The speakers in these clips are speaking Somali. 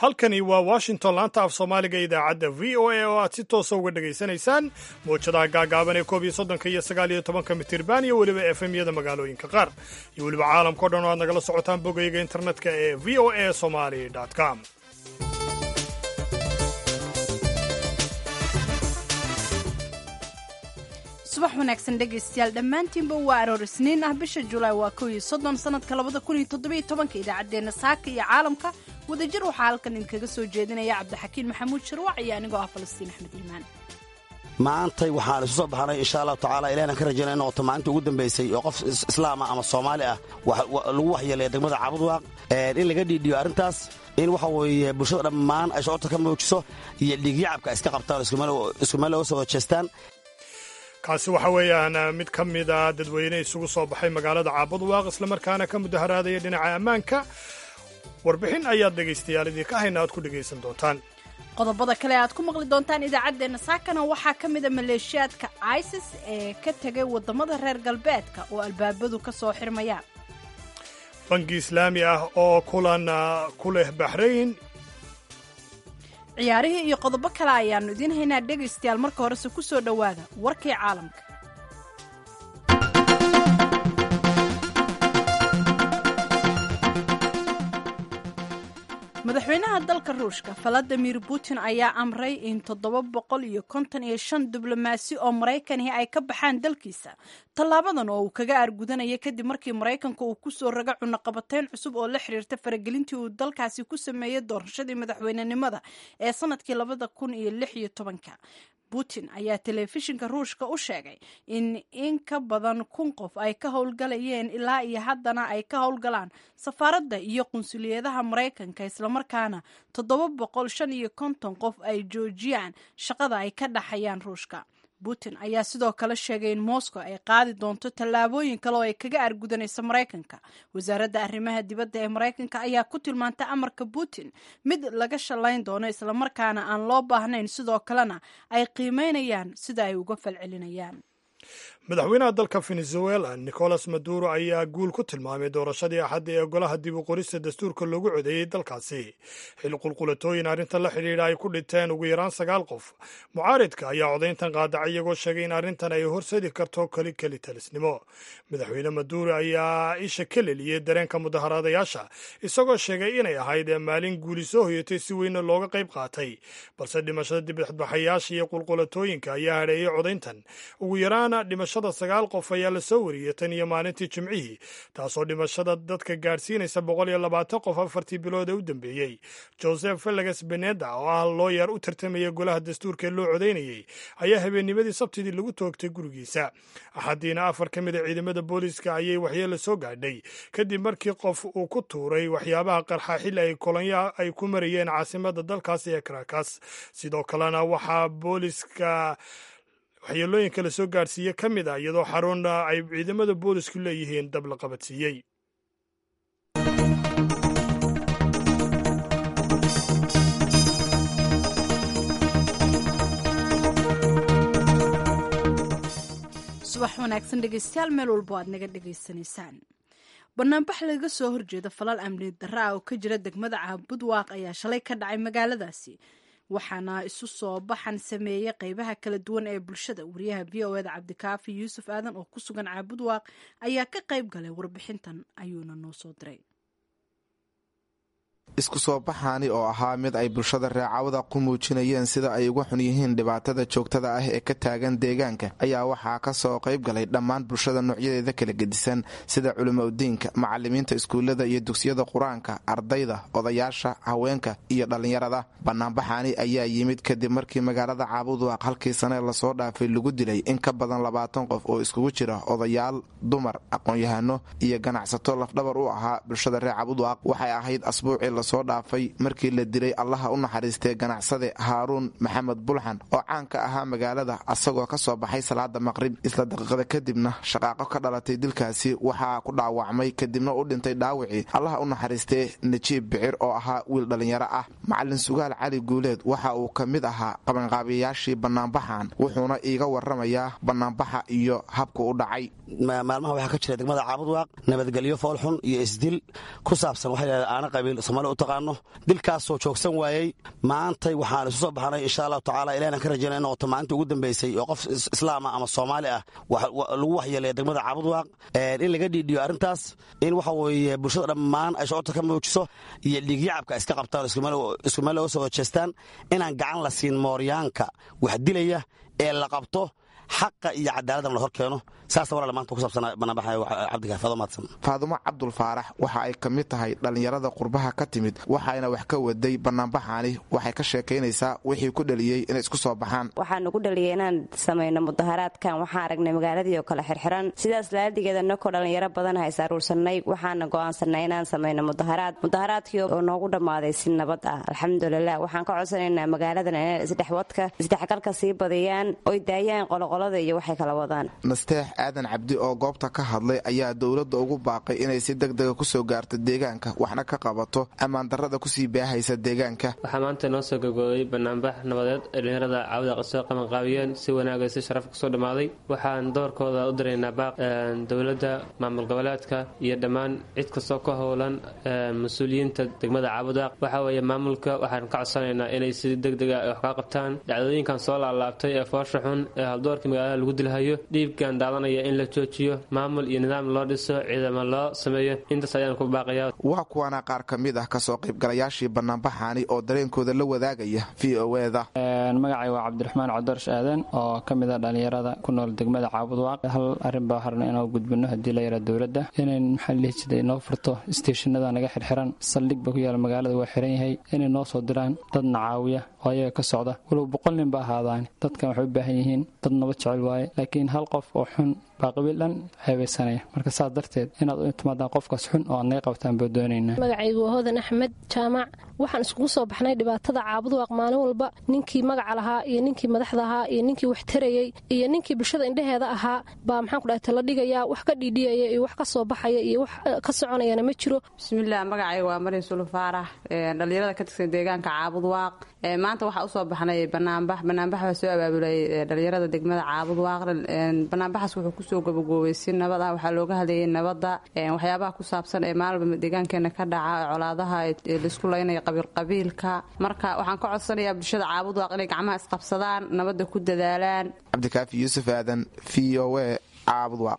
halkani waa washington laanta af soomaaliga idaacadda v o a oo aad si toosa uga dhegaysanaysaan mawjadaha gaagaaban ee koob iyo soddonka iyo sagaal iyo tobanka mitirban iyo weliba efemyada magaalooyinka qaar iyo weliba caalamkao dhan oo aad nagala socotaan bogayga internetka ee v o a somali com subax wanaagsan dhegaystayaal dhammaantiinba waa aroor isniin ah bisha julaay waa kow iyo soddon sanadka labada kun iyo toddobiyo tobanka idaacaddeenna saaka iyo caalamka wadajir waxaa halkan idinkaga soo jeedinaya cabdixakiin maxamuud sharwac iyo anigoo ah falastiin axmed iimaan maantay waxaan isu soo baxnay insha allahu tacala ilahan ka rajayna in noqoto maalinta ugu dambaysay oo qof islaama ama soomaali ah lagu waxyeelaya degmada caabudwaaq in laga dhiidhiyo arrintaas in waxa weeye bulshada dhammaan ay socodta ka muujiso iyo dhiigyacabka iska qabtaan isku meel looga soo wada jeestaan kaasi waxa weeyaan mid ka mida dadweyne isugu soo baxay magaalada caabudwaaq islamarkaana ka mudaharaadaya dhinaca ammaanka warbixin ayaad dhegaystayaal idinka hayna aad ku dhegaysan doontaan qodobada kale aad ku maqli doontaan idaacaddeenna saakana waxaa ka mida maleeshiyaadka isis ee ka tegay waddamada reer galbeedka oo albaabadu ka soo xirmayaan bangi islaami ah oo kulan ku leh baxrayn ciyaarihii iyo qodobo kale ayaannu idiin haynaa dhegaystayaal marka horese ku soo dhowaada warkii caalamka madaxweynaha dalka ruushka valadimir putin ayaa amray in toddoba boqol iyo konton iyo shan diblomaasi oo maraykanihi ay ka baxaan dalkiisa tallaabadan oo uu kaga aargudanaya kadib markii maraykanka uu kusoo raga cunaqabateyn cusub oo la xiriirta faragelintii uu dalkaasi ku sameeyey doorashadii madaxweynenimada ee sanadkii labada kun iyo lix iyo tobanka putin ayaa telefishinka ruushka u sheegay in in ka badan kun qof ay ka howlgalayeen ilaa iyo haddana ay ka howlgalaan safaaradda iyo qunsuliyadaha maraykanka islamarkaana toddoba boqol shan iyo konton qof ay joojiyaan shaqada ay ka dhaxayaan ruushka putin ayaa sidoo kale sheegay in moscow ay qaadi doonto tallaabooyin kale oo ay kaga argudanayso maraykanka wasaaradda arrimaha dibadda ee maraykanka ayaa ku tilmaantay amarka putin mid laga shallayn doono islamarkaana aan loo baahnayn sidoo kalena ay qiimeynayaan sida ay uga falcelinayaan madaxweynaha dalka venezuela nicolas maduro ayaa guul ku tilmaamay doorashadii axadda ee golaha dib u qorista dastuurka loogu codeeyey dalkaasi xil qulqulatooyin arrintan la xidhiidha ay ku dhinteen ugu yaraan sagaal qof mucaaridka ayaa codayntan qaadacay iyagoo sheegay in arrintan ay horsadi karto keli keli talisnimo madaxweyne maduro ayaa isha ka leliyey dareenka mudaharaadayaasha isagoo sheegay inay ahayd maalin guuli soo hoyatay si weyna looga qayb qaatay balse dhimashada dibadbaxayaasha iyo qulqulatooyinka ayaa hadheeyey codayntan ugu yaraana dhimashada sagaal qof ayaa la soo wariyey tan iyo maalintii jimcihii taasoo dhimashada dadka gaadhsiinaysa boqol iyo labaatan qof afartii bilood ee u dambeeyey joseph feleges beneda oo ah looyar u tartamaya golaha dastuurka ee loo codaynayey ayaa habeennimadii sabtidii lagu toogtay gurigiisa axaddiina afar ka mid a ciidamada booliiska ayay waxyeella soo gaadhay kadib markii qof uu ku tuuray waxyaabaha qarxa xilli ay kolonyaa ay ku marayeen caasimada dalkaasi ee karakas sidoo kalena waxaa booliiska waxyeelooyinka la soo gaadhsiiye ka mid ah iyadoo xarun ay ciidamada boolisku leeyihiin dab la qabadsiiyey subax wanaagsan dhegaystayaal meel walbo aad naga dhegaysanaysaan banaanbax laga soo horjeeda falal amni darra ah oo ka jira degmada caabudwaaq ayaa shalay ka dhacay magaaladaasi waxaana isu soo baxan sameeyey qeybaha kala duwan ee bulshada wariyaha v o eda cabdikaafi yuusuf aadan oo ku sugan caabudwaaq ayaa ka qayb galay warbixintan ayuuna noo soo diray isku soo baxaani oo ahaa mid ay bulshada reecawada ku muujinayeen sida ay uga xun yihiin dhibaatada joogtada ah ee ka taagan deegaanka ayaa waxaa ka soo qayb galay dhammaan bulshada noocyadeeda kala gedisan sida culimaudiinka macalimiinta iskuullada iyo dugsiyada qur-aanka ardayda odayaasha haweenka iyo dhallinyarada banaanbaxaani ayaa yimid kadib markii magaalada caabudwaaq halkii sanee lasoo dhaafay lagu dilay in ka badan labaatan qof oo iskugu jira odayaal dumar aqoon-yahano iyo ganacsato lafdhabar u ahaa bulshada reer caabudwaaq waxay ahayd asbuucii soo dhaafay markii la dilay allaha u naxariistay ganacsade haaruun maxamed bulxan oo caan ka ahaa magaalada asagoo ka soo baxay salaada maqrib isla daqiiqada kadibna shaqaaqo ka dhalatay dilkaasi waxaa ku dhaawacmay kadibna u dhintay dhaawicii allaha u naxariistay najiib bicir oo ahaa wiil dhallinyaro ah macalin sugaal cali guuleed waxa uu ka mid ahaa qabanqaabiyayaashii banaanbaxan wuxuuna iiga waramayaa banaanbaxa iyo habka u dhacay maalmaha waxaa ka jira degmada caabudwaaq nabadgelyo foolxun iyo isdil ku saabsan waxay aana qabiil soomaaliya u taqaano dilkaasoo joogsan waayey maantay waxaan isu soo baxnay insha allahu tacaala ilahna ka rajayna in noqoto maalinta ugu dambaysay oo qof islaama ama soomaali ah lagu waxyeelaya degmada caabudwaaq in laga dhiidhiyo arrintaas in waxa weeye bulshada dhammaan ay socodta ka muujiso iyo dhiigyacabka iska qabtaan isku meel looga soo hojeestaan inaan gacan la siin mooryaanka wax dilaya ee la qabto xaqa iyo cadaaladdan la hor keeno saasa walaal maanta ku saabsana banaanbaxaya cabdikaafado mahadsan faadumo cabdul faarax waxa ay ka mid tahay dhallinyarada qurbaha ka timid waxayna wax ka waday banaanbaxaani waxay ka sheekaynaysaa wixii ku dhaliyey inay isku soo baxaan waxaanu ku dhaliyay inaan samayno mudaharaadkan waxaan aragnay magaaladii oo kale xirxiran sidaas laadigeeda nakoo dhallinyaro badan hays aruursanay waxaana go'aansanay inaan samayno mudaharaad mudaharaadkii oo noogu dhammaaday si nabad ah alxamdulilah waxaan ka codsanaynaa magaaladan inay isdhexwadka isdhexgalka sii badiyaan oy daayaan qoloqolada iyo waxay kala wadaan aadan cabdi oo goobta ka hadlay ayaa dowladda ugu baaqay inay si degdega kusoo gaarto deegaanka waxna ka qabato ammaan darrada kusii baahaysa deegaanka waxaa maanta noo soo gabgoobay banaanbax nabadeed ee dhalinyarada caawida qasoo qabanqaabiyeen si wanaagay si sharaf kusoo dhammaaday waxaan doorkooda u diraynaa baaq dowladda maamul goboleedka iyo dhammaan cid kastoo ka howlan mas-uuliyiinta degmada caabudwaaq waxaa weeye maamulka waxaan ka codsanaynaa inay si degdega wax kaa qabtaan dhacdooyinkan soo laalaabtay ee foosha xun ee haldoorkii magaalada lagu dilhayo dhiibkan daadanaya in la joojiyo maamul iyo nidaam loo dhiso ciidamo loo sameeyo intaas ayaan ku baaqaya waa kuwana qaar ka mid ah kasoo qaybgalayaashii banaanbaxaani oo dareenkooda la wadaagaya v o eda magacay waa cabdiraxmaan codorsh aadan oo ka mid a dhallinyarada ku nool degmada caabudwaaq hal arrin baa harna inoo gudbino haddii la yara dowladda inay maxaa lihi jiray noo furto isteeshinada naga xirxiran saldhig ba ku yaala magaalada waa xiran yahay inay noo soo diraan dadna caawiya oo ayaga ka socda walow boqol nin ba ahaadaan dadkan waxay u baahan yihiin dad nabad jecel waaye laakiin hal qof oo xun baa qabiil dhan ceebaysanaya marka saas darteed inaad u timaadaan qofkaas xun oo aad naga qabtaan baa doonaynaa magacaygu waa hodan axmed jaamac waxaan iskugu soo baxnay dhibaatada caabudwaaq maalin walba ninkii magaca lahaa iyo ninkii madaxda ahaa iyo ninkii wax tarayey iyo ninkii bulshada indheheeda ahaa baa maxaan ku dhahay tala dhigayaa wax ka dhiidhiyaya iyo wax ka soo baxaya iyo wax ka soconayana ma jiro bismillaah magacayga waa marin sulu faarax dhallinyarada ka tirsan deegaanka caabudwaaq maanta waxaa usoo baxnay banaanbax banaanbax baa soo abaabulay dhallinyarada degmada caabudwaaq banaanbaxaas wuxuu kusoo gabagoobay si nabad ah waxaa looga hadlayay nabadda waxyaabaha ku saabsan ee maalba deegaankeena ka dhaca colaadaha laisku laynaya qabiilqabiilka marka waxaan ka codsanayaa bulshada caabudwaaq inay gacmaha isqabsadaan nabadda ku dadaalaan cabdikaafi yuusuf aadan v o e caabudwaaq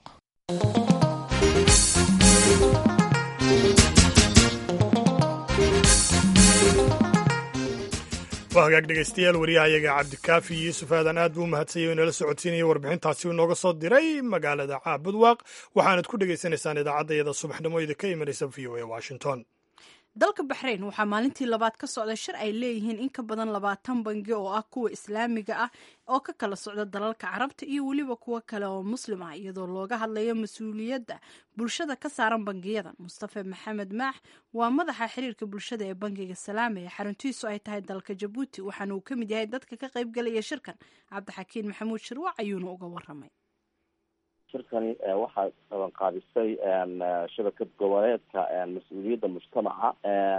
waa hagaag dhegaystayaal waryahayaga cabdikaafi yuusuf aadan aad buu u mahadsanyay inala socodsiinaya warbixintaasi uu nooga soo diray magaalada caabudwaaq waxaanad ku dhegaysanaysaan idaacaddayada subaxnimo idinka imanaysa v o e washington dalka baxrayn waxaa maalintii labaad ka socda shir ay leeyihiin in ka badan labaatan bangi oo ah kuwa islaamiga ah oo ka kala socda dalalka carabta iyo weliba kuwo kale oo muslim ah iyadoo looga hadlayo mas-uuliyadda bulshada ka saaran bangiyadan mustafa maxamed maax waa madaxa xiriirka bulshada ee bangiga salaama ee xaruntiisu ay tahay dalka jabuuti waxaana uu ka mid yahay dadka ka qaybgalaya shirkan cabdixakiin maxamuud shirwac ayuuna uga waramay shirkani waxaa qabanqaabisay shabakad goboleedka mas-uuliyadda mujtamaca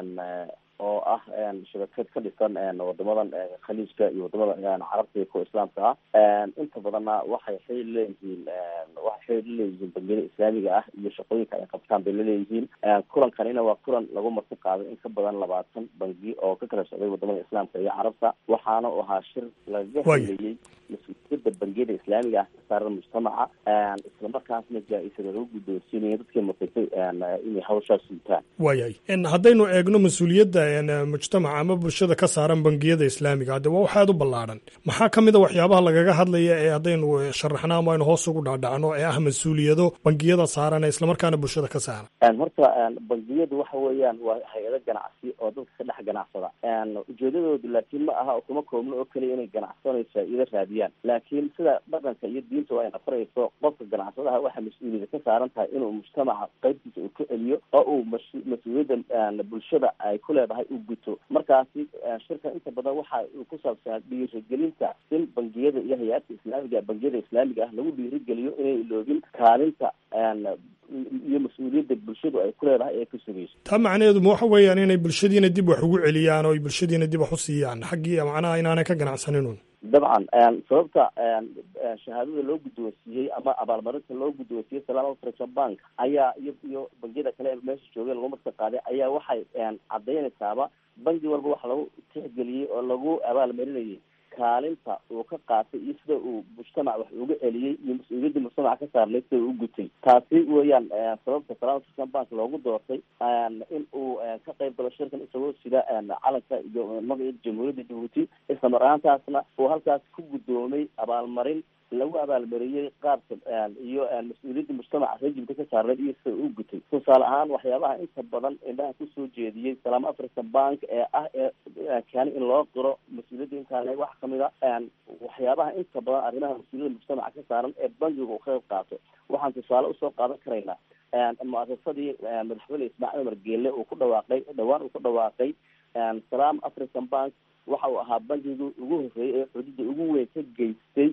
oo ah shabakad ka dhisan wadamadan khaliijka iyo wadamada carabta iyo kuwa islaamka ah inta badanna waxay xiriir leeyihiin waxay xiriir leeyihiin bangiyada islaamiga ah iyo shaqooyinka ay qabtaan bay laleeyihiin kulankanina waa kulan lagu marti qaaday in ka badan labaatan bangi oo ka kala socday wadamada islaamka iyo carabta waxaana u ahaa shir laga hadlayey mas-uuliyadda bangiyada islaamiga ah ka saaran mujtamaca islamarkaasna jaa-isada lagu guddoonsiinaya dadkii mutagtay inay hawshaas suutaan waayahay haddaynu eegno mas-uuliyadda mujtamaca ama bulshada ka saaran bangiyada islaamiga hadde waa waxaad u ballaadhan maxaa ka mid a waxyaabaha lagaga hadlaya ee haddaynu sharaxno ama aynu hoos ugu dhaadhacno ee ah mas-uuliyado bangiyada saaran ee islamarkaana bulshada ka saaran horta bangiyadu waxa weeyaan waa hay-ado ganacsi oo dadka ka dhex ganacsada ujeedadoodu laakiin ma aha kuma koobno oo keliya inay ganacsanayso faa-iido raadiyaan laakiin sida dhaqanka iyo diinta ay nafarayso qofka ganacsadaha waxaa mas-uuliyada ka saaran tahay inuu mujtamaca qaybtiisa uu ka celiyo oo uu mas-uuliyadda bulshada ay ku leedahay u guto markaasi shirkan inta badan waxa uu ku saabsanaa dhiirigelinta in bangiyada iyo hay-aadka islaamiga bangiyada islaamiga ah lagu dhiirigeliyo inay iloobin kaalinta iyo mas-uuliyadda bulshadu ay ku leedahay ee ka sugayso taa macnaheedu ma waxa weeyaan inay bulshadiina dib wax ugu celiyaan oo ay bulshadiina dib wax u siiyaan xaggii macnaha inaanay ka ganacsaninun dabcan sababta shahaadada loo guddoonsiiyey ama abaalmarinta loo guddoonsiiyey salaam african bank ayaa iyo iyo bangiyada kale ee meesha joogay lagu marka qaaday ayaa waxay cadaynaysaaba bangi walba waxa lagu tixgeliyey oo lagu abaalmarinayay kaalinta uu ka qaatay iyo sida uu mujtamac wax uga celiyey iyo mas-uuliyadda mujtamaca ka saarnay sida uu u gutay taasi weeyaan sababta salaam african bank loogu doortay in uu ka qayb galo shirkan isagoo sida calanka iyo magaca jamhuuriyadda jabuuti isla mar ahaantaasna uu halkaas ku guddoomay abaalmarin lagu abaalmariyey qaabka iyo mas-uuliyadda mujtamaca reer jibta ka saarneed iyo sida uu gutay tusaale ahaan waxyaabaha inta badan indhaha kusoo jeediyey salaam african bank ee ah ee keeni in loo qiro mas-uuliyadda intaan wax kamid a waxyaabaha inta badan arrimaha mas-uuliyadda mujtamaca ka saaran ee bankiga uu ka qayb qaato waxaan tusaale usoo qaadan karaynaa mu-asasadii madaxweyne ismaaciil umar geelle uu ku dhawaaqay dhawaan uu ku dhawaaqay salaam african bank waxa uu ahaa bankigii ugu horreeyay ee xuduudda ugu weyn ka geystay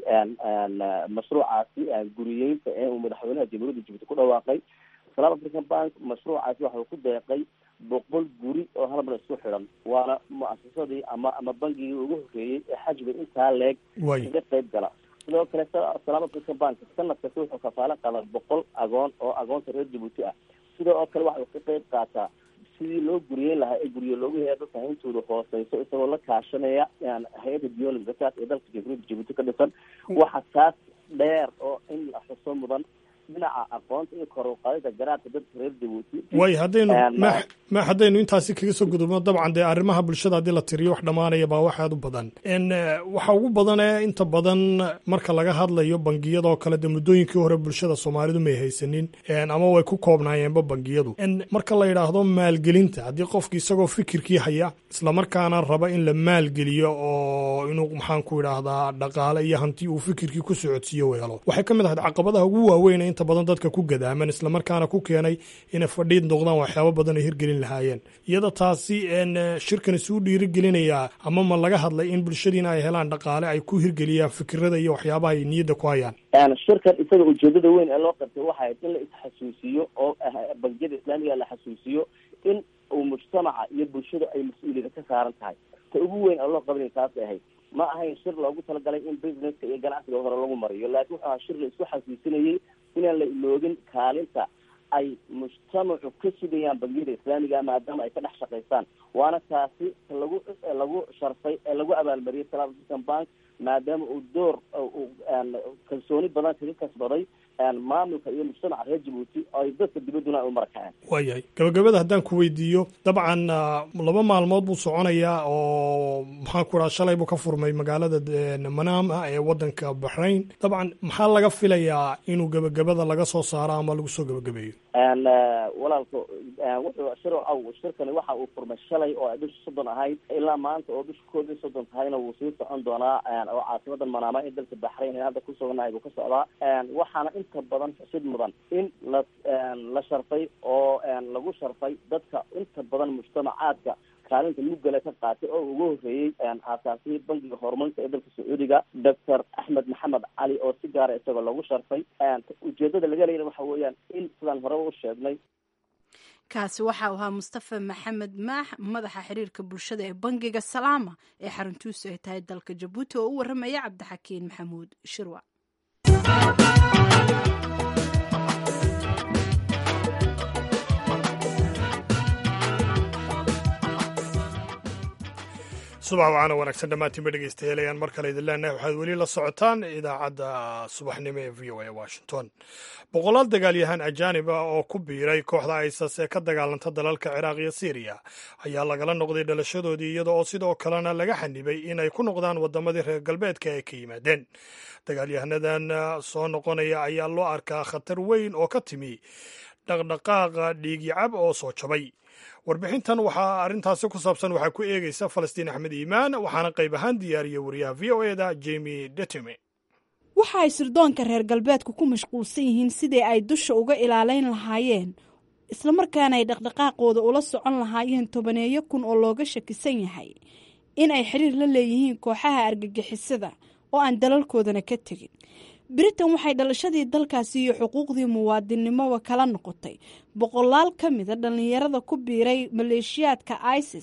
mashruucaasi guriyeynta ee uu madaxweynaha jamhuuriyadda jibuuti ku dhawaaqay salaam african bank mashruucaasi waxa uu ku deeqay boqol guri oo hal mar isku xidhan waana mu-asasadii ama ama bangigii ugu horreeyey ee xajbi intaa leeg kaga qayb gala sidoo kale salaam african bank sanadkasi wuxuu kafaalo qadaa boqol agoon oo agoonta reer jabuuti ah sidoo oo kale waxa uu ka qayb qaataa sidii loo guriyeyn lahaa ee guryo loogu haya dadka hayntooda hooseyso isagoo la kaashanaya hay-adda diyoolim zakaat ee dalka jamhuuriyadda jabuuti ka dhisan waxa taas dheer oo in la xuso mudan dhinaca aqoonta iyo kor uqaadida garaadka dadka reer jabuuti way haddaynu ma haddaynu intaasi kaga soo gudubno dabcan dee arrimaha bulshada haddii la tiriyo wax dhammaanaya baa wax aad u badan waxa ugu badan ee inta badan marka laga hadlayo bangiyadoo kale dee muddooyinkii hore bulshada soomaalidu may haysanin ama way ku koobnaayeenba bangiyadu marka la yidhaahdo maalgelinta haddii qofki isagoo fikirkii haya islamarkaana raba in la maalgeliyo oo inuu maxaan ku idhaahdaa dhaqaale iyo hanti uu fikirkii ku socodsiiyo weelo waxay ka mid ahayd caqabadaha ugu waaweyn inta badan dadka ku gadaaman islamarkaana ku keenay inay fadhiid noqdaan waxyaabo badan ay hirgelin lahaayeen iyada taasi shirkan isuu dhiirigelinayaa ama ma laga hadlay in bulshadiina ay helaan dhaqaale ay ku hirgeliyaan fikirada iyo waxyaabaha ay niyadda ku hayaan shirkan isaga ujeedada weyn ee loo qabtay waxay ahayd in la isxasuusiyo oo bangiyada islaamiga la xasuusiyo in uu mujtamaca iyo bulshada ay mas-uuliyada ka saaran tahay ta ugu weyn ee loo qabanay taasay ahayd ma ahayn shir loogu talagalay in businesska iyo ganacsiga hore lagu mariyo laakiin wuxuu ahaa shir la isku xasuusinayay inaan la iloogin kaalinta ay mujtamacu ka sugayaan bangiyada islaamiga maadaama ay ka dhex shaqaystaan waana taasi lagu lagu sharfay ee lagu abaalmariyay salaam african bank maadaama uu door kalsooni badan kaga kasbaday maamulka iyo mujtamaca reer jabuuti oo ay dadka dibadduna ay u marakaceen waayahay gabagabada haddaan ku weydiiyo dabcan laba maalmood buu soconayaa oo maxaan ku dhaha shalay buu ka furmay magaalada manaama ee waddanka baxrayn dabcan maxaa laga filayaa inuu gebagabada laga soo saaro ama lagu soo gebagabeeyo walaalka wuxuu shir aw shirkani waxa uu furmay shalay oo ay bisha soddon ahayd ilaa maanta oo bisha koob iyo soddon tahayna wuu sii socon doonaa oo caasimadan manaama ee dalka baxrayn ee hadda ku suganahay buu ka socdaa waxaana inta badan xusid mudan in la la sharfay oo lagu sharfay dadka inta badan mujtamacaadka kaalinta muggale ka qaatay oo ugu horreeyey aasaasihii bankiga horumarinta ee dalka sacuudiga doctor axmed maxamed cali oo si gaara isagoo lagu sharfay ujeedada laga leeyana waxa weeyaan in sidaan horeba u sheegnay kaasi waxa uu ahaa mustafa maxamed maax madaxa xiriirka bulshada ee bangiga salaama ee xaruntuusu ay tahay dalka jabuuti oo u waramaya cabdixakiin maxamuud shirwa subax wacaana wanaagsan dhammaantiinba dhegeystayalayaan mar kale idin leenahay waxaad weli la socotaan idaacadda subaxnimo ee v o a washington boqolaal dagaalyahaan ajaanib ah oo ku biiray kooxda isas ee ka dagaalanta dalalka ciraaq iyo syriya ayaa lagala noqday dhalashadoodii iyada oo sidoo kalena laga xanibay in ay ku noqdaan waddamadii reer galbeedka ay ka yimaadeen dagaalyahanadan soo noqonaya ayaa loo arkaa khatar weyn oo ka timi dhaqdhaqaaqa dhiigyacab oo soo jabay warbixintan waxaa arrintaasi ku saabsan waxaa ku eegaysa falastiin axmed iimaan waxaana qayb ahaan diyaariyey wariyaha v o eda jemi detime waxa ay sirdoonka reer galbeedku ku mashquulsan yihiin sidii ay dusha uga ilaalayn lahaayeen islamarkaana ay dhaqdhaqaaqooda ula socon lahaayeen tobaneeyo kun oo looga shakisan yahay in ay xiriir la leeyihiin kooxaha argagixisada oo aan dalalkoodana ka tegin britain waxay dhalashadii dalkaasi iyo xuquuqdii muwaadinnimoba kala noqotay boqolaal ka mida dhallinyarada ku biiray maleeshiyaadka isis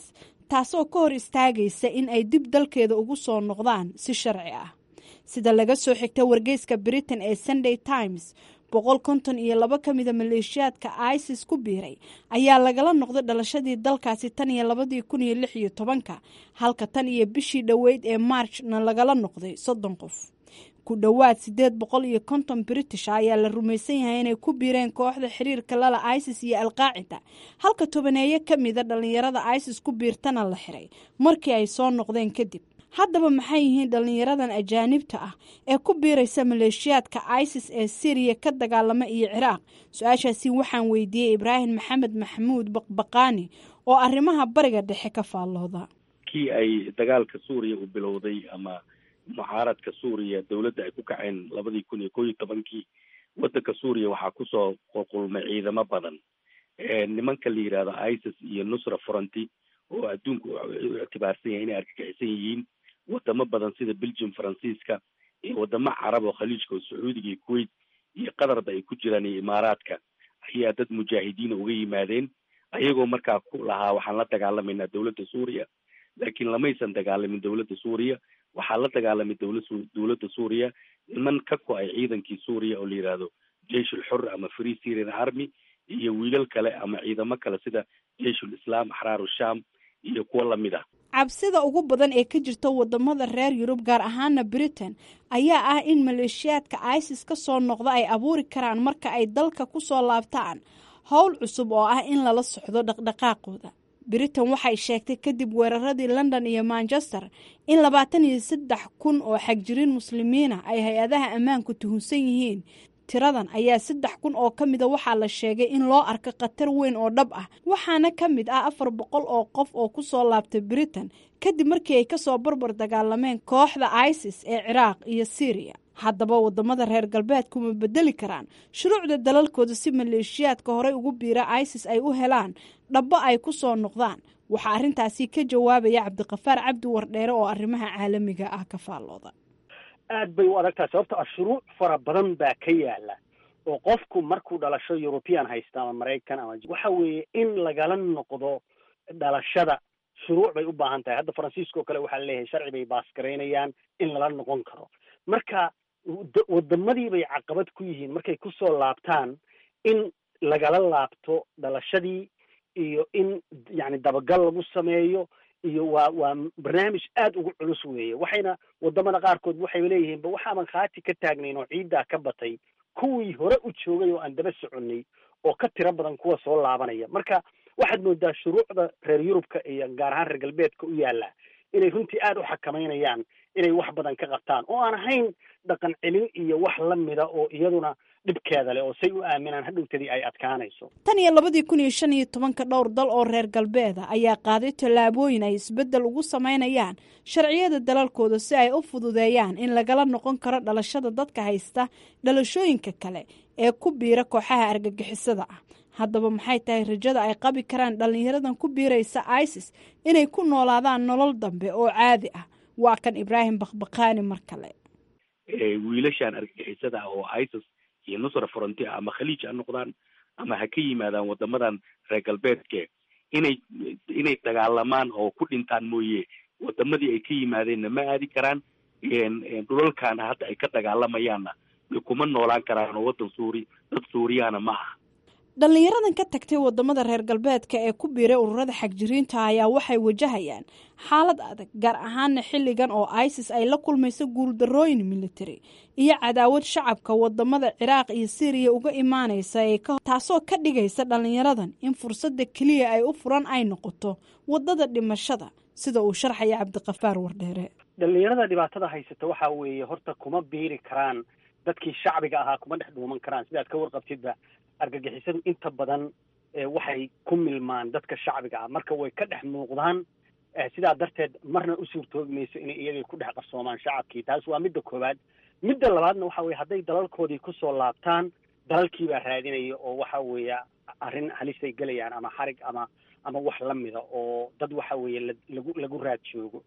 taasoo ka hor istaagaysa in ay dib dalkeeda ugu soo noqdaan si sharci ah sida laga soo xigta wargeyska britain ee sunday times boqol konton iyo laba ka mida maleeshiyaadka isis ku biiray ayaa lagala noqday dhalashadii dalkaasi tan iyo labadii kun iyo lix iyo tobanka halka tan iyo bishii dhoweyd ee marchna lagala noqday soddon qof ku dhowaad siddeed boqol iyo konton british ayaa la rumaysan yahay inay ku biireen kooxda xiriirka lala isis iyo alqaacida halka tobaneeyo ka mida dhallinyarada isis ku biirtana la xiray markii ay soo noqdeen kadib haddaba maxay yihiin dhallinyaradan ajaanibta ah ee ku biiraysa maleeshiyaadka isis ee syriya ka dagaalama iyo ciraaq su-aashaasi waxaan weydiiyey ibraahim maxamed maxamuud baqbaqaani oo arrimaha bariga dhexe ka faallooda kii ay dagaalka suuriya u bilowday ama mucaaradka suuriya dowladda ay ku kaceen labadii kun iyo koo iyo tobankii waddanka suuriya waxaa kusoo qulqulmay ciidamo badan nimanka la yidhahdo isis iyo nusra fronti oo adduunku u ictibaarsan yahay inay argagixisan yihiin wadamo badan sida belgium faransiiska iyo wadamo carab oo khaliijka oo sacuudiga iyo kuwait iyo qatarba ay ku jiraan iyo imaaraadka ayaa dad mujaahidiina uga yimaadeen ayagoo markaa ku lahaa waxaan la dagaalamaynaa dowladda suuriya laakiin lamaysan dagaalamin dowladda suuriya waxaa la dagaalamay dowla dowladda suuriya niman ka ko-ay ciidankii suuriya oo la yidhaahdo jeish ulxur ama free syrian army iyo wiilal kale ama ciidamo kale sida jeish ulislaam axraaru sham iyo kuwo lamid ah cabsida ugu badan ee ka jirta wadamada reer yurub gaar ahaana britain ayaa ah in maleeshiyaadka isis ka soo noqda ay abuuri karaan marka ay dalka ku soo laabtaan howl cusub oo ah in lala socdo dhaqdhaqaaqooda britain waxay sheegtay kadib weeraradii london iyo manchester in labaatan iyo saddex kun oo xagjiriin muslimiina ay hay-adaha ammaanku tuhunsan yihiin tiradan ayaa saddex kun oo ka mida waxaa la sheegay in loo arko khatar weyn oo dhab ah waxaana ka mid ah afar boqol oo qof oo ku soo laabtay britain kadib markii ay kasoo barbar dagaalameen kooxda isis ee ciraaq iyo syriya haddaba wadamada reer galbeedku ma bedeli karaan shuruucda dalalkooda si maleeshiyaadka horey ugu biira isis ay u helaan dhabbo ay ku soo noqdaan waxaa arrintaasi ka jawaabaya cabdiqafaar cabdi wardheere oo arrimaha caalamiga ah ka faallooda aad bay u adagtahay sababto ah shuruuc fara badan baa ka yaala oo qofku markuu dhalasho european haysta ama maraykan ama waxa weeye in lagala noqdo dhalashada shuruuc bay u baahan tahay hadda faransiiska oo kale waxaa leeyahay sharci bay baasgaraynayaan in lala noqon karo marka wadamadii bay caqabad ku yihiin markay kusoo laabtaan in lagala laabto dhalashadii iyo in yani dabagal lagu sameeyo iyo waa waa barnaamij aad ugu culus weeye waxayna wadamada qaarkood waxay leeyihiin ba waxaaban khaati ka taagnayn oo ciiddaa ka batay kuwii hore u joogay oo aan daba soconay oo ka tiro badan kuwa soo laabanaya marka waxaad moodaa shuruucda reer yurubka iyo gaar ahaan reer galbeedka u yaalla inay runtii aad u xakamaynayaan inay wax badan ka qabtaan oo aan ahayn dhaqan celin iyo wax la mida oo iyaduna dhibkeeda leh oo say u aaminaan hadhowtadii ay adkaanayso tan iyo labadii kun iyo shan iyo tobanka dhowr dal oo reer galbeeda ayaa qaaday tallaabooyin ay isbeddel ugu samaynayaan sharciyada dalalkooda si ay u fududeeyaan in lagala noqon karo dhalashada dadka haysta dhalashooyinka kale ee ku biira kooxaha argagixisada ah haddaba maxay tahay rajada ay qabi karaan dhallinyaradan ku biiraysa isis inay ku noolaadaan nolol dambe oo caadi ah waa kan ibraahim bakbakaani mar kale wiilashan argagixisada ah oo isis iyo nusra fronti ah ama khaliij ha noqdaan ama ha ka yimaadaan wadamadan reer galbeedke inay inay dagaalamaan oo ku dhintaan mooye wadamadii ay ka yimaadeenna ma aadi karaan dhulalkaana hadda ay ka dagaalamayaanna kuma noolaan karaan oo wadan suuri dad suuriyahana ma aha dhallinyaradan ka tagtay wadamada reer galbeedka ee ku biiray ururada xagjiriinta ayaa waxay wajahayaan xaalad adag gaar ahaana xilligan oo isis ay la kulmayso guuldarooyin military iyo cadaawad shacabka wadamada ciraaq iyo syriya uga imaanaysa taasoo ka dhigaysa dhallinyaradan in fursada keliya ay u furan ay noqoto wadada dhimashada sida uu sharxaya cabdiqafaar wardheere dhallinyarada dhibaatada haysata waxaa weeye horta kuma biiri karaan dadkii shacbiga ahaa kuma dhex dhuuman karaan sidaad ka warqabtidba argagixisadu inta badan waxay ku milmaan dadka shacbiga ah marka way ka dhex muuqdaan sidaa darteed marna u suurtoobi mayso inay iyagay ku dhex qarsoomaan shacabkii taas waa midda koowaad midda labaadna waxa weye hadday dalalkoodii kusoo laabtaan dalalkii baa raadinaya oo waxa weeye arrin halisay gelayaan ama xarig ama ama wax la mida oo dad waxa weeye lagu lagu raad joogo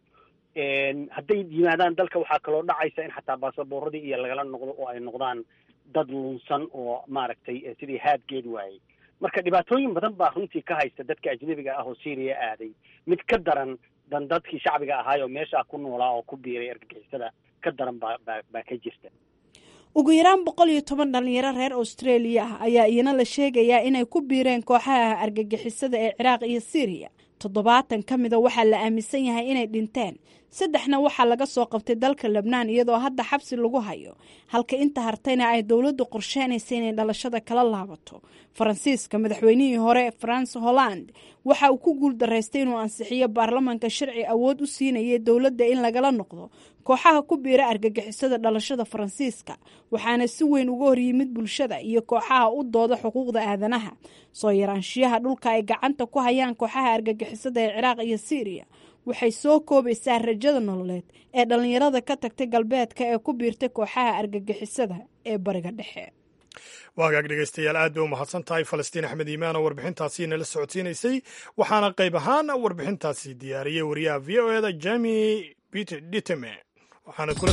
hadday yimaadaan dalka waxaa kaloo dhacaysa in xataa baasaboorradii iyo lagala noqdo oo ay noqdaan dad lunsan oo maaragtay sidii haadgeed waayey marka dhibaatooyin badan baa runtii ka haysta dadka ajnebiga ah oo syriya aaday mid ka daran dan dadkii shacbiga ahaayoo meeshaa ku noolaa oo ku biiray argagixisada ka daran baa baa baa ka jirta ugu yaraan boqol iyo toban dhalinyaro reer australia ah ayaa iyana la sheegayaa inay ku biireen kooxaha argagixisada ee ciraaq iyo syriya toddobaatan ka mida waxaa la aaminsan yahay inay dhinteen saddexna waxaa laga soo qabtay dalka lebnaan iyadoo hadda xabsi lagu hayo halka inta hartayna ay dowladdu qorsheynaysa inay dhalashada kala laabato faransiiska madaxweynihii hore france holland waxa uu ku guul daraystay inuu ansixiyo baarlamanka sharci awood u siinayay dowladda in lagala noqdo kooxaha ku biira argagixisada dhalashada faransiiska waxaana si weyn uga horyimid bulshada iyo kooxaha u dooda xuquuqda aadanaha soo yaraanshiyaha dhulka ay gacanta ku hayaan kooxaha argagixisada ee ciraaq iyo syriya waxay soo koobaysaa rajada nololeed ee dhallinyarada ka tagtay galbeedka ee ku biirtay kooxaha argagixisada ee bariga dhexe waagaag dhegeystayaal aad bay u mahadsan tahay falastiin axmed iimaan oo warbixintaasi nala socodsiinaysay waxaana qayb ahaan warbixintaasi diyaariyey wariyaha v o eda jemi peter diteme waxaana kula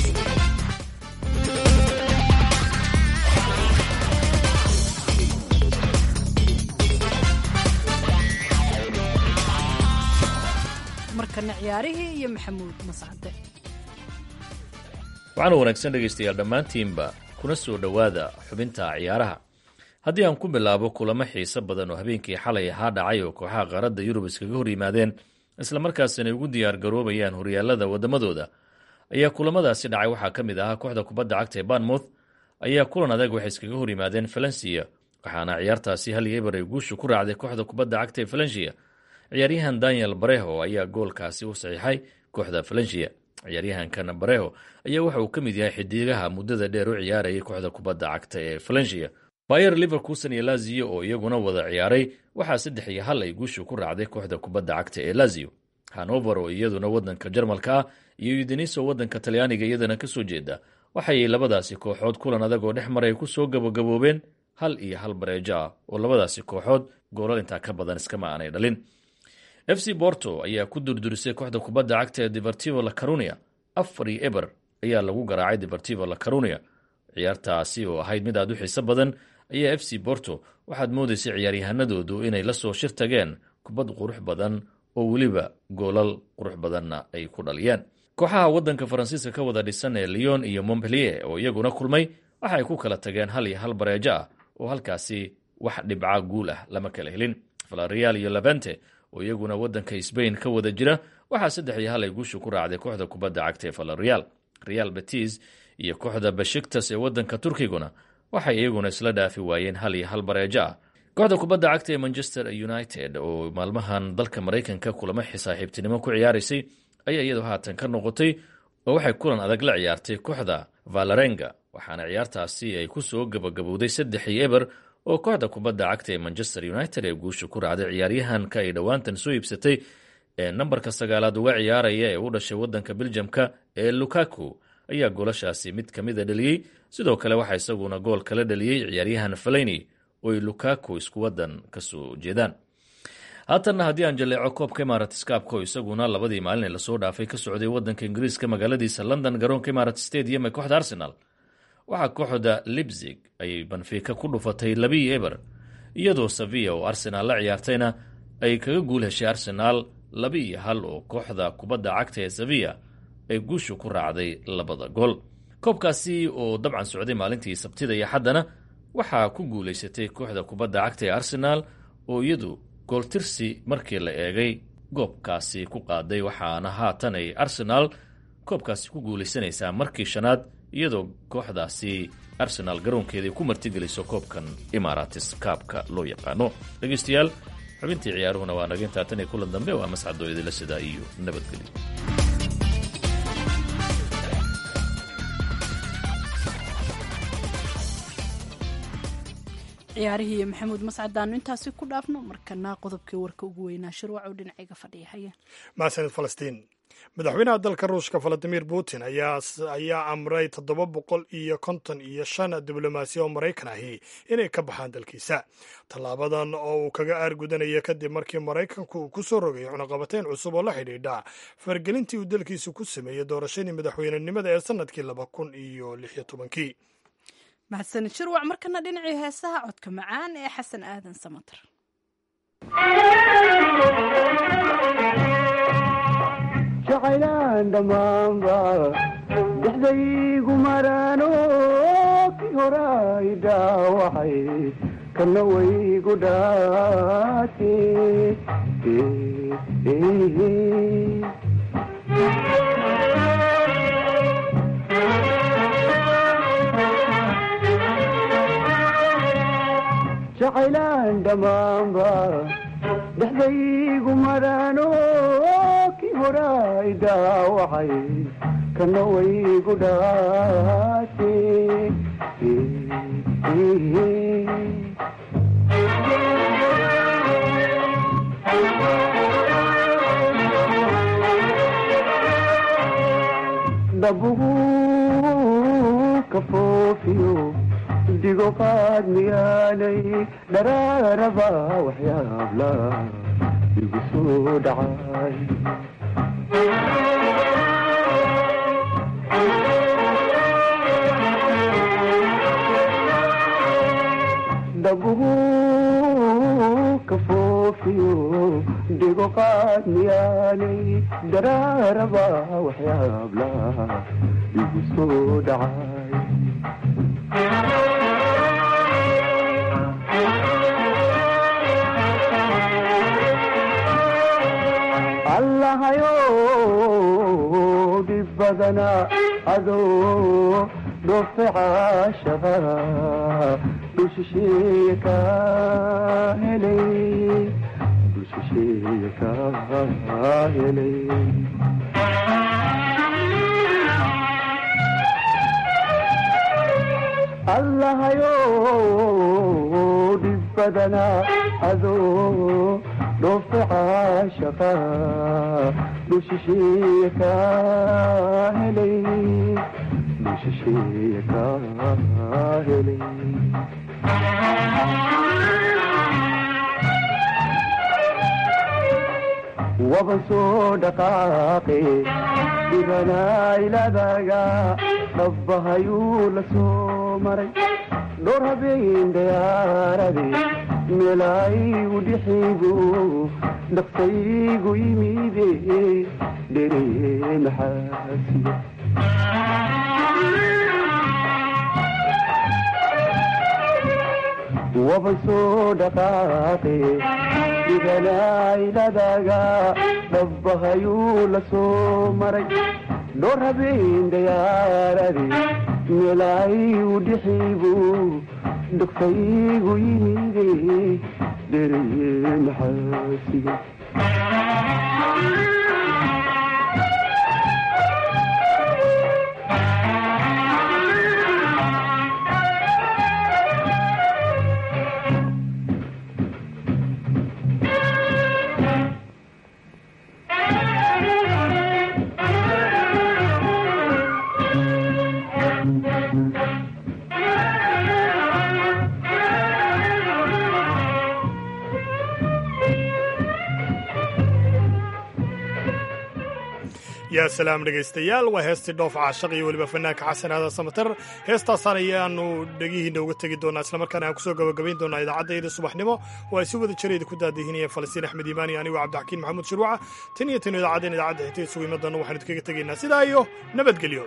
markana ciyaarihii iyo maxamuud mascade waxaana wanaagsan dhegaystayaal dhammaantiinba kuna soo dhowaada xubinta ciyaaraha haddii aan ku bilaabo kulamo xiiso badan oo habeenkii xalay ahaa dhacay oo kooxaha qaaradda yurub iskaga hor yimaadeen islamarkaasina ay ugu diyaar garoobayaan horyaalada waddamadooda ayaa kulamadaasi dhacay waxaa ka mid ahaa kooxda kubadda cagta ee banmouth ayaa kulan adag waxay iskaga hor yimaadeen falensiya waxaana ciyaartaasi hal iyo eber ay guusha ku raacday kooxda kubadda cagta ee falensiya ciyaaryahan daniel bareho ayaa goolkaasi u saxiixay kooxda falensiya ciyaaryahankan bareho ayaa waxa uu ka mid yahay xidigaha muddada dheer u ciyaarayay kooxda kubadda cagta ee falensiya bayer liverkuson iyo lazio oo iyaguna wada ciyaaray waxaa saddex iyo hal ay guusha ku raacday kooxda kubadda cagta ee lazio hanover oo iyaduna wadanka jarmalka ah iyo udeniso wadanka talyaaniga iyadana kasoo jeeda waxay labadaasi kooxood kulan adag oo dhex maray ku soo gabagaboobeen hal iyo hal bareejo ah oo labadaasi kooxood goolal intaa ka badan iskama aanay dhalin f c borto ayaa ku durdurisay kooxda kubadda cagta ee deportivo la carunia afar iyo eber ayaa lagu garaacay deportivo la carunia ciyaartaasi oo ahayd mid aad u xiiso badan ayaa f c borto waxaad moodaysay ciyaaryahanadoodu inay la soo shir tageen kubad qurux badan oo weliba goolal qurux badanna ay ku dhaliyeen kooxaha wadanka faransiiska ka wada dhisan ee leon iyo montpellier oo iyaguna kulmay waxa ay ku kala tageen hal iyo hal bareejo ah oo halkaasi wax dhibca guul ah lama kala helin valerial iyo labente oo iyaguna wadanka sbain ka wada jira waxaa saddex iyo hal ay guusha ku raacday kooxda kubadda cagta ee valerial real betis iyo kooxda bashiktas ee wadanka turkiguna waxay iyaguna isla dhaafi waayeen hal iyo hal bareejo ah kooxda kubadda cagta ee manchester united oo maalmahan dalka maraykanka kulamo saaxiibtinimo ku ciyaaraysay ayaa iyadu haatan ka noqotay oo waxay kulan adag la ciyaartay kooxda valarenga waxaana ciyaartaasi ay ku soo gabagabowday saddex iyo eber oo kooxda kubadda cagta ee manchester united ee guusha ku raacday ciyaaryahanka ay dhowaantan soo iibsatay ee nambarka sagaalaad uga ciyaaraya ee u dhashay wadanka beljamka ee lukaku ayaa goolashaasi mid ka mida dhaliyey sidoo kale waxaa isaguna gool kala dhaliyey ciyaaryahan faleni oo ay lukaku isku wadan ka soo jeedaan haatanna haddii aan jaleeco koobka imaaratiscaabka oo isaguna labadii maalin ee lasoo dhaafay ka socday wadanka ingiriiska magaaladiisa london garoonka imarat stadium ee kooxda arsenal waxaa kooxda libzig ayay banfiika ku dhufatay labii eber iyadoo sevilla oo arsenaal la ciyaartayna ay kaga guul heshay arsenaal laba iyo hal oo kooxda kubadda cagta ee sevilla ay guusha ku raacday labada gool koobkaasi oo dabcan socday maalintii sabtida iyo xaddana waxaa ku guulaysatay kooxda kubadda cagta ee arsenaal oo iyadu gooltirsi markii la eegay goobkaasi ku qaaday waxaana haatan ay arsenaal koobkaasi ku guulaysanaysaa markii shanaad iyadoo kooxdaasi arsenaal garoonkeeday ku martigeliso koobkan imaaratis kaabka loo yaqaano dhegeystayaal xubintii ciyaaruhuna waa naga intaa tan iyo kulan dambe waa mascadoo idila sidaa iyo nabadgelyo ciyaarihii iyo maxamuud mascadaanu intaasi ku dhaafno markana qodobkii warka ugu weynaa shirwac oo dhinacayga fadhiya haya mahadsanid falastiin madaxweynaha dalka ruushka valadimir putin ayaa amray toddoba boqol iyo konton iyo shan diblomaasiya oo maraykan ahi inay ka baxaan dalkiisa tallaabadan oo uu kaga aargudanaya kadib markii maraykanku uu ku soo rogay cunaqabateyn cusub oo la xidhiidha fargelintii uu dalkiisu ku sameeyey doorashadii madaxweynenimada ee sannadkii laba kun iyo lix iyo tobankii mahadsanid shirwac markana dhinacii heesaha codka macaan ee xasan aadan samatar jacaylaan dhammaanba dhexdaygu maraano kii horay dhaawacay kana waygu dhaate jacaylaan dhammaanba dhexdaygu maraano kii horay dhaawacay kana waygu dhaate dhabugu ka foofiyo digo qaad miyaanay dharaaraba waxyaabla igu soo dhacay dhabugu ka foofiyo digo qaad miyaanay dharaaraba waxyaabla igu soo dhacay allahayo dhib badana adoo dhoofe caashaba dushisheeye ka helay dushisheeye ka helay allahayo dhib badana adoo dhoofe caashaqa dushisheeye ka helay dushisheeye ka helay waban soo dhaqaaqe dhibanaailadaga dhabbahayuu la soo maray dhowr habeen dayaarade meelaygu dhixigu dhaqsaygu yimide dhere maxaasiya waban soo dhaqaaqe dhibanaailadaga dhabbahayuu la soo maray dhowr habeen dayaarade meelaygu dhixigu dhaqsaygu yimide dhere maxaasiya yaa salaam dhegaystayaal waa heestii dhoof caashaq iyo weliba fanaanka xasan aadan samatar heestaasaan ayaanu dhegihiinna uga tegi doonaa islamarkaana aan kusoo gabagabayn doonaa idaacaddaeeda subaxnimo oo ay si wada jirayda ku daadihinayeen falastiin axmed iimaani anigoo cabdixakiin maxamuud shirwaca tan iyo tan idaacadeen idaacadda xigta isugu imadoonna waxaanu idkaga tegaynaa sidaa iyo nabadgelyo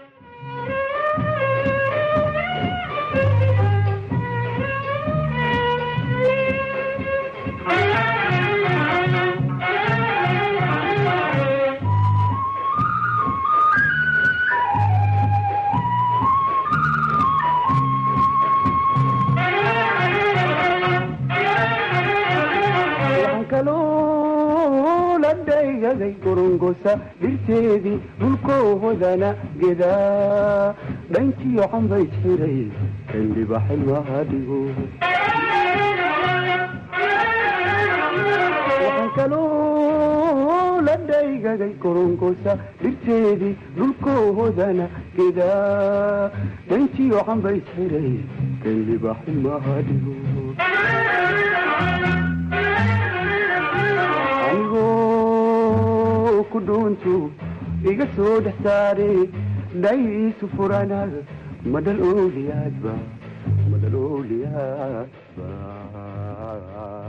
dhaygaday gorongosa dhirteedii dhulkoohodana gedaa dhankiyo canbayd xiray kandhiba xilwaha dhigo waxaan kaloo la dhaygaday gorongosa dhirteedii dhulkoohodana gedaa dhankiyo canbayd xiray kandhiba xilwaha dhigo anigoo ku dhuuntu iga soo dhex saare dhaysu furana madal ooliyaadba madal ooliyaadba